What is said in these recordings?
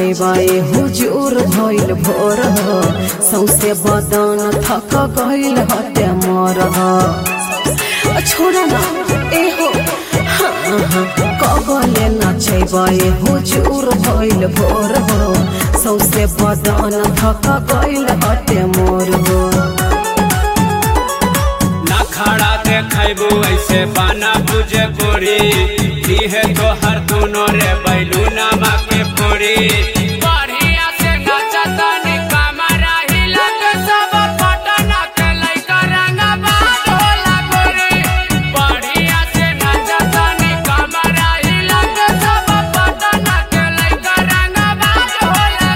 नचैबाए हुजूर भइल भोर हो सौसे बदन थक गइल हटे मोर हो अ, छोड़ा ना ए हो हाँ, हाँ, कबले नचैबाए हुजूर भइल भोर हो सौसे बदन थक गइल हटे मोर हो ना खड़ा देखबू ऐसे बाना बुझे पूरी दीहे तो हर दोनों रे बैलू नामा के पूरी बढ़िया से नचता नी कमरा हिला के सब पटना के लइका रंगा बात होला गोरी बढ़िया से नचता नी कमरा हिला के सब पटना के लइका रंगा बात होला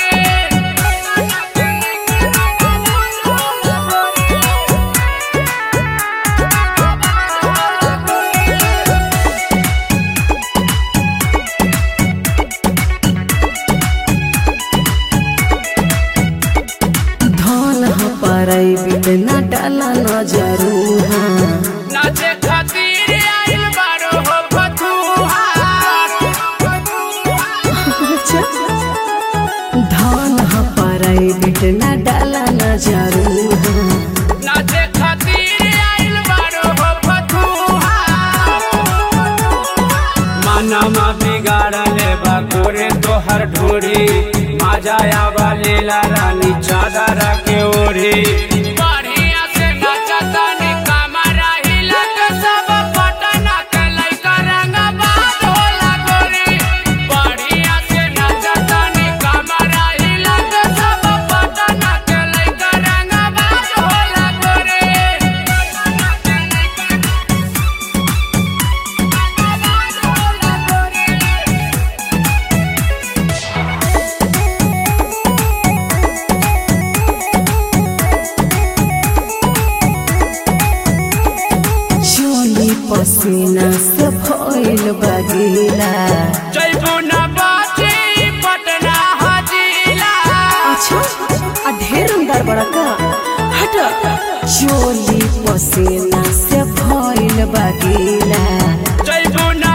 धन ह पराई बिट न डाला नजरू हाँ नाचे खातिर आइल बारो हो फतुहार धन ह पराई बिट न डाला नजरू हाँ नाचे खातिर आइल बारो हो फतुहार मानमा बिगाड़ले बा गोरे तोहर ढोरी माजाया वाले ला रानी चादर के ओढ़ी बढ़िया से नचता नी कमरा हिला के सब पटना के लइका रंगा बात होला गोरी बढ़िया से नचता नी कमरा हिला के सब पटना के लइका रंगा बात होला गोरी चोली पसीना से भइल बगीला जैबू न बाची पटना हजीला अच्छा आ ढेर अंदर बड़ा का हट चोली पसीना से भइल बगीला जैबू न